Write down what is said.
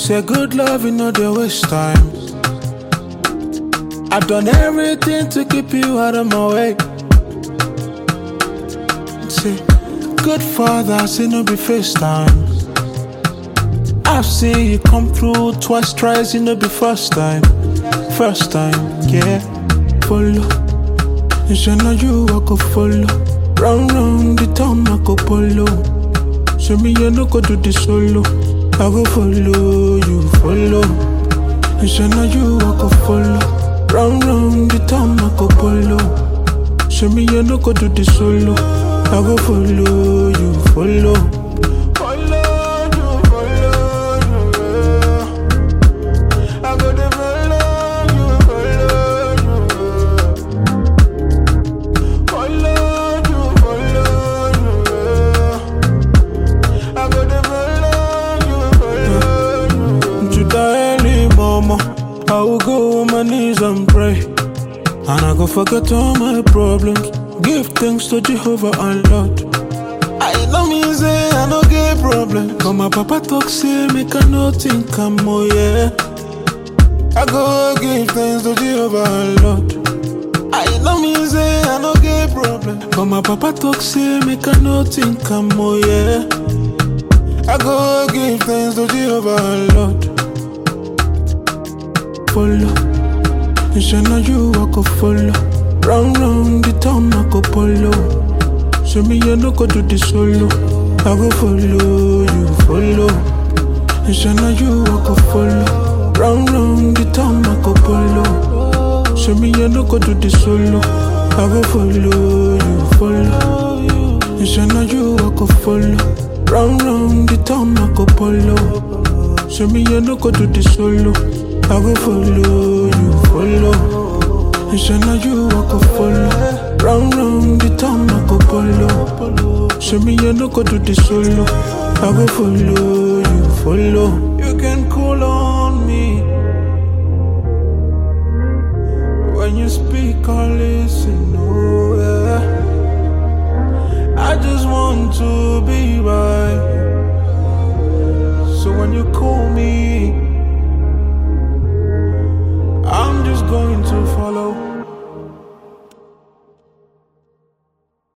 Say good love, you know they waste time. I've done everything to keep you out of my way. Say, good father, say no be FaceTime. I've seen you come through twice, twice, you know be first time. First time, yeah. Follow. It's know you I go follow. Round round the town I go follow. Show me you no go do the solo. I go follow you, follow. It's know you I go follow. Round round the town I go follow. Show me you no go do the solo. I go follow you, follow. Follow you, follow you. I go to follow you, follow you. Follow you, follow you. I go to follow you, follow you. To the early mama, I will go on my knees and pray. And I go forget all my problems. Give thanks to Jehovah and Lord. I know me say I no get problem. But my papa talk say make I no think I'm more yeah. I go give thanks to Jehovah and Lord. I know me say I no get problem. But my papa talk say make I no think I'm more yeah. I go give thanks to Jehovah and Lord. Follow. It's know you I go follow. Round round the town I go follow. Show me you no go do the solo. I go follow you, follow. It's know you I go follow. Round round the town I go follow. Show me you no go do the solo. I go follow you, follow. It's know you I go follow. Round round the town I go follow. Show me you no go do the solo. I go follow you, follow. It's know you I go follow. Round round the town I go follow. Show me you no go do the solo. I go follow you, follow. You can call on me. When you speak, I listen. Oh yeah. I just want to be